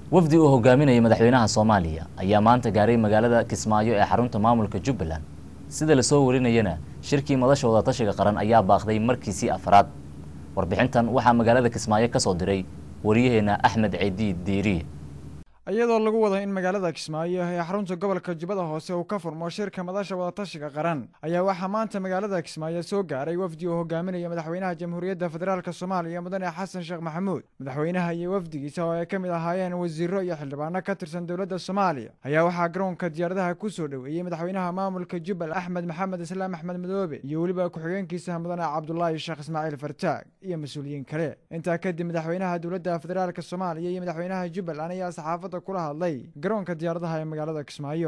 wafdi uu hogaaminayay madaxweynaha soomaaliya ayaa maanta gaaray magaalada kismaayo ee xarunta maamulka jubbaland sida lasoo warinayana shirkii madasha wadatashiga qaran ayaa baaqday markiisii afraad warbixintan waxaa magaalada kismaayo ka soo diray wariyaheena axmed ciidi diiriye iyadoo lagu wada in magaalada kismaayo ee xarunta gobolka jubbada hoose uu ka furmo shirka madasha wadatashiga qaran ayaa waxaa maanta magaalada kismaayo soo gaaray wafdi uu hogaaminaya madaxweynaha jamhuuriyadda federaalk soomaaliya mudane xasan sheekh maxamuud madaxweynaha iyo wafdigiisa oo ay ka mid ahaayeen wasiiro iyo xildhibaano ka tirsan dowladda soomaaliya ayaa waxaa garoonka diyaaradaha ku soo dhoweeyey madaxweynaha maamulka jubbal axmed maxamed islaam axmed madoobe iyo weliba ku-xigeenkiisa mudane cabdulaahi sheekh ismaaciil fartaag iyo mas-uuliyiin kale intaa kadib madaxweynaha dowladda federaalk soomaaliya iyo madaxweynaha jubbaland ayaa saxaafadda kula hadlay garoonka diyaaradaha ee magaalada kismaayo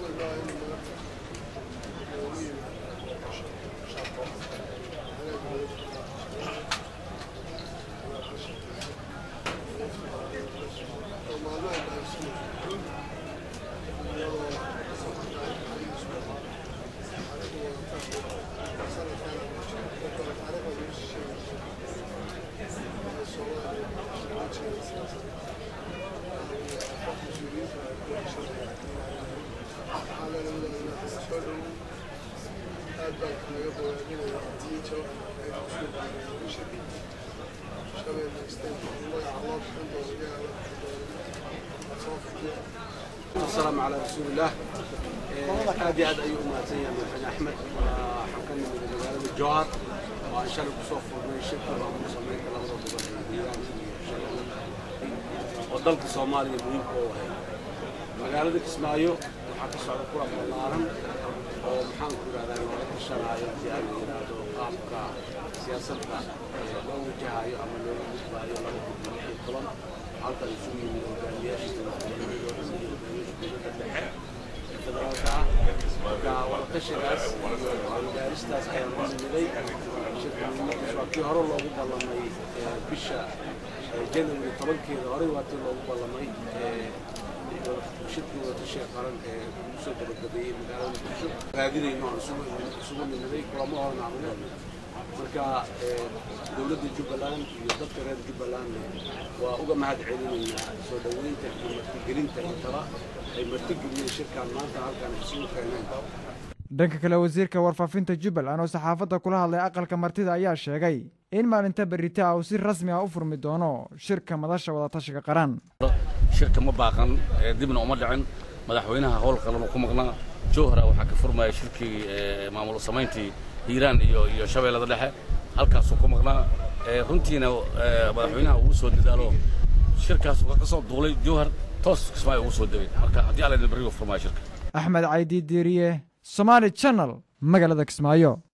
السلام على رسول الله aad iyo aad ayuu umahadsan yahay madaxweyne axmed waxaan ka nimid magaalada jowhar oo aan shalay kusoo furnay shirka maamul sameynta labada gobol ee hiiraan iyo shabeelle oo dalka soomaaliya muhiimka u ahay magaalada kismaayo waxaa ka socda kulan ballaaran oo maxaan ku yidhahdaa looga tashanaayo haddii aan la yidhaahdo qaabka siyaasadda loo wajahayo ama looga gudbaayo laba kun iyo lix iyo toban halkan isugu yimid hogaamiyaasha dowladgoboleedyada iyo hogaamiyaasha dowladda dhexe ee federaalka ah marka wadatashigaas iyo gaaristaas ayaan ku nimiday shirka muhiimadiis waa kii hore loogu ballamay bisha janary tobankeeda horey waa tii loogu ballamay shirkii wadatashiga qaran ee lagu soo gabagabeeyey magaalada muqdisho raadinayno aan isugu nimiday kulamo horena aan leenahay marka dowladda jubbaland iyo dadka reer jubbaland waa uga mahad celinaynaa soo dhoweynta iyo martigelinta intaba ay martigeliyeen shirkaan maanta halkaan isugu keeneen dhanka kale wasiirka warfaafinta jubbaland oo saxaafadda kula hadlay aqalka martida ayaa sheegay in maalinta berita uu si rasmi ah u furmi doono shirka madasha wadatashiga qaran shirka ma baaqan dibna uma dhicin madaxweynaha howl qalaba ku maqnaa jowhara waxaa ka furmaya shirkii maamul samayntii hiiraan iyo iyo shabeellada dhexe halkaasuu ku maqnaa runtiina madaxweynaha uu soo dadaalo shirkaas ka soo duulay jowhar toos kismaayo ugu soo degay marka haddii alla berrigu furmaya shirka axmed caydi diiriye somaali channel magaalada kismaayo